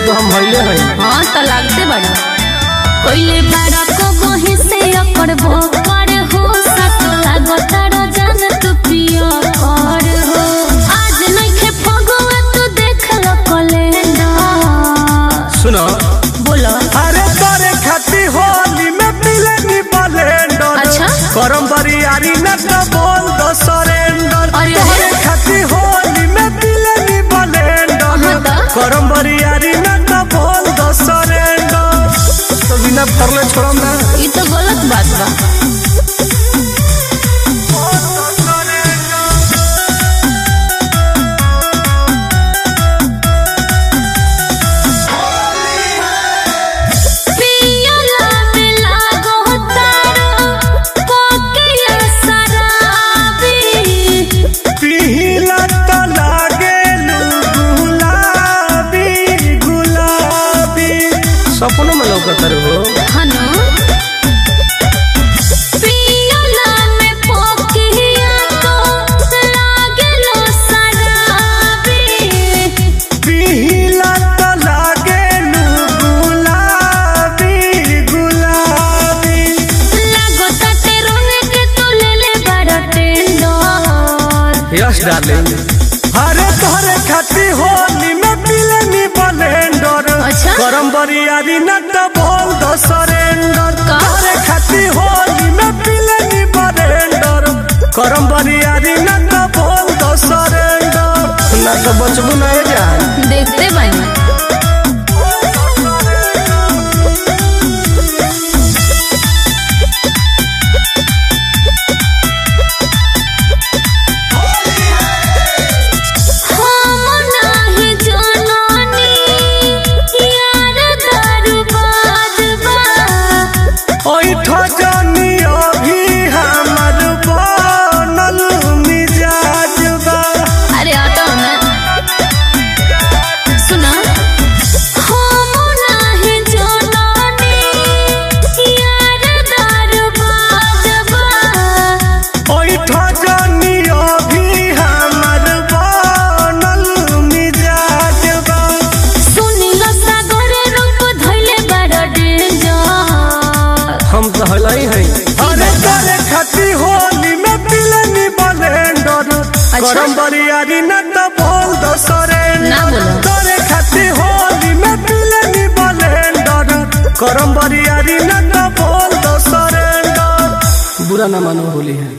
तो हम भइले हई हाँ तो लागते बड़ा कोइले बड़ा को बही से अकर भोकर हो सत लागत जान तू पिया कर हो आज नइखे फगुआ तू देख ल कैलेंडर सुनो बोलो अरे तोरे खाती होली में मिले नी बलेंडर अच्छा। करम बरियारी न तो बोल दो सरेंडर अरे तोरे अरे। खाती होली में मिले नी बलेंडर हाँ तो? करम बरियारी न तो बोल दो सरेंडर तो बिना फरले छोड़म ना ये तो गलत बात बा पियला में लागो तारो कोकिया शराबी पीला तो लागे गुलाबी गुलाबी सपनों में लौकत रे हो हनो पियला में पोकिया को लागलो शराबी पीला तो लागे गुलाबी गुलाबी लागो ताते रंग के तू ले ले बड़ा टेंडर यस डार्लिंग अरे तोरे खाती होली में मिलनी बलेंडर अच्छा। करम बरियारी न तो बोल दो सरेंडर का? तोरे खाती होली में मिलनी बलेंडर करम बरियारी न तो बोल दो सरेंडर ना तो बचबू ना ए जान देखते बनी हम नाही जननी यार दरबार बा ओई ठजनी अभी हमर बनल मिजाज बा अरे आता ना सुना हम नाही जननी यार दरबार बा ओई ठजनी अभी हमर बनल मिजाज बा सुनिल सागर रूप धइले बड़ डेंजर हम तो हलाई हई अरे तोरे खाती होली में पिलनी बलेंडर अच्छा। करम बरियारी न तो बोल दो सरेंडर ना बोलो। तोरे खाती होली में पिलनी बलेंडर करम बरियारी न तो बोल दो सरेंडर बुरा ना मानो होली है